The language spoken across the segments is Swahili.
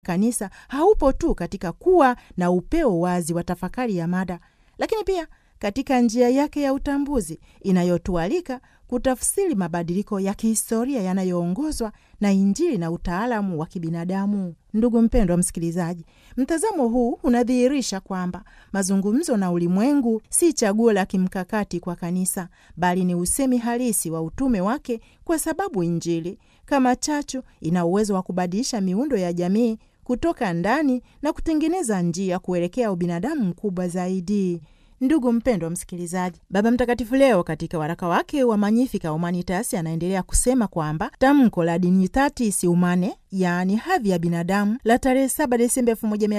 kanisa haupo tu katika kuwa na upeo wazi wa tafakari ya mada, lakini pia katika njia yake ya utambuzi inayotualika kutafsiri mabadiliko ya kihistoria yanayoongozwa na Injili na utaalamu wa kibinadamu. Ndugu mpendwa msikilizaji, mtazamo huu unadhihirisha kwamba mazungumzo na ulimwengu si chaguo la kimkakati kwa kanisa, bali ni usemi halisi wa utume wake, kwa sababu Injili kama chachu ina uwezo wa kubadilisha miundo ya jamii kutoka ndani na kutengeneza njia kuelekea ubinadamu mkubwa zaidi. Ndugu mpendwa msikilizaji, Baba Mtakatifu leo katika waraka wake wa Magnificat Humanitas anaendelea kusema kwamba tamko la Dignitatis Humanae, yaani hadhi ya binadamu, la tarehe 7 Desemba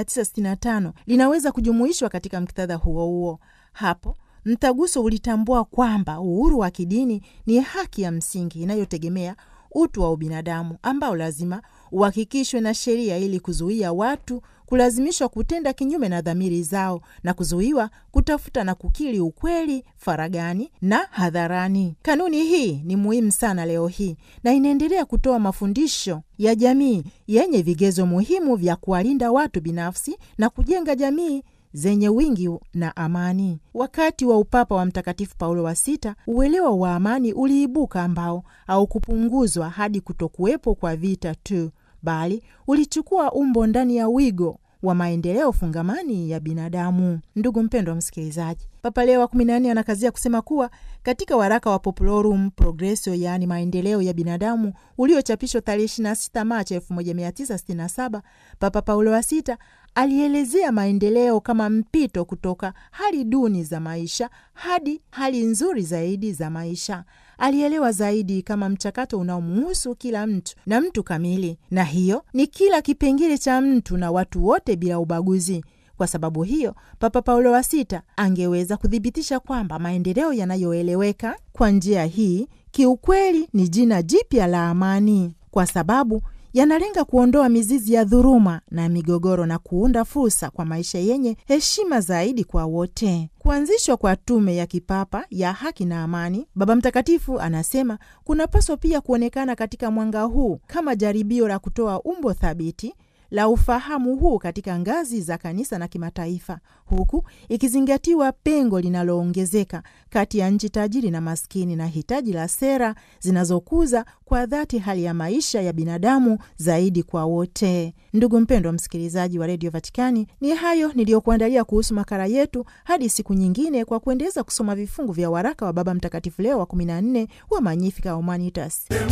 1965 linaweza kujumuishwa katika muktadha huo huo. Hapo mtaguso ulitambua kwamba uhuru wa kidini ni haki ya msingi inayotegemea utu wa ubinadamu ambao lazima uhakikishwe na sheria ili kuzuia watu kulazimishwa kutenda kinyume na dhamiri zao na kuzuiwa kutafuta na kukiri ukweli faragani na hadharani. Kanuni hii ni muhimu sana leo hii na inaendelea kutoa mafundisho ya jamii yenye vigezo muhimu vya kuwalinda watu binafsi na kujenga jamii zenye wingi na amani. Wakati wa upapa wa Mtakatifu Paulo wa Sita, uelewa wa amani uliibuka ambao haukupunguzwa hadi kutokuwepo kwa vita tu, bali ulichukua umbo ndani ya wigo wa maendeleo fungamani ya binadamu. Ndugu mpendwa msikilizaji, Papa Leo wa kumi na nne anakazia kusema kuwa katika waraka wa Populorum Progressio, yaani maendeleo ya binadamu, uliochapishwa tarehe 26 Machi 1967, Papa Paulo wa Sita alielezea maendeleo kama mpito kutoka hali duni za maisha hadi hali nzuri zaidi za maisha. Alielewa zaidi kama mchakato unaomuhusu kila mtu na mtu kamili, na hiyo ni kila kipengele cha mtu na watu wote bila ubaguzi. Kwa sababu hiyo, Papa Paulo wa Sita angeweza kuthibitisha kwamba maendeleo yanayoeleweka kwa njia hii kiukweli ni jina jipya la amani, kwa sababu yanalenga kuondoa mizizi ya dhuluma na migogoro na kuunda fursa kwa maisha yenye heshima zaidi kwa wote. Kuanzishwa kwa tume ya kipapa ya haki na amani, Baba Mtakatifu anasema kunapaswa pia kuonekana katika mwanga huu kama jaribio la kutoa umbo thabiti la ufahamu huu katika ngazi za kanisa na kimataifa, huku ikizingatiwa pengo linaloongezeka kati ya nchi tajiri na maskini na hitaji la sera zinazokuza kwa dhati hali ya maisha ya binadamu zaidi kwa wote. Ndugu mpendwa msikilizaji wa redio Vatikani, ni hayo niliyokuandalia kuhusu makala yetu. Hadi siku nyingine, kwa kuendeleza kusoma vifungu vya waraka wa Baba Mtakatifu Leo wa 14 wa Magnificat Humanitas.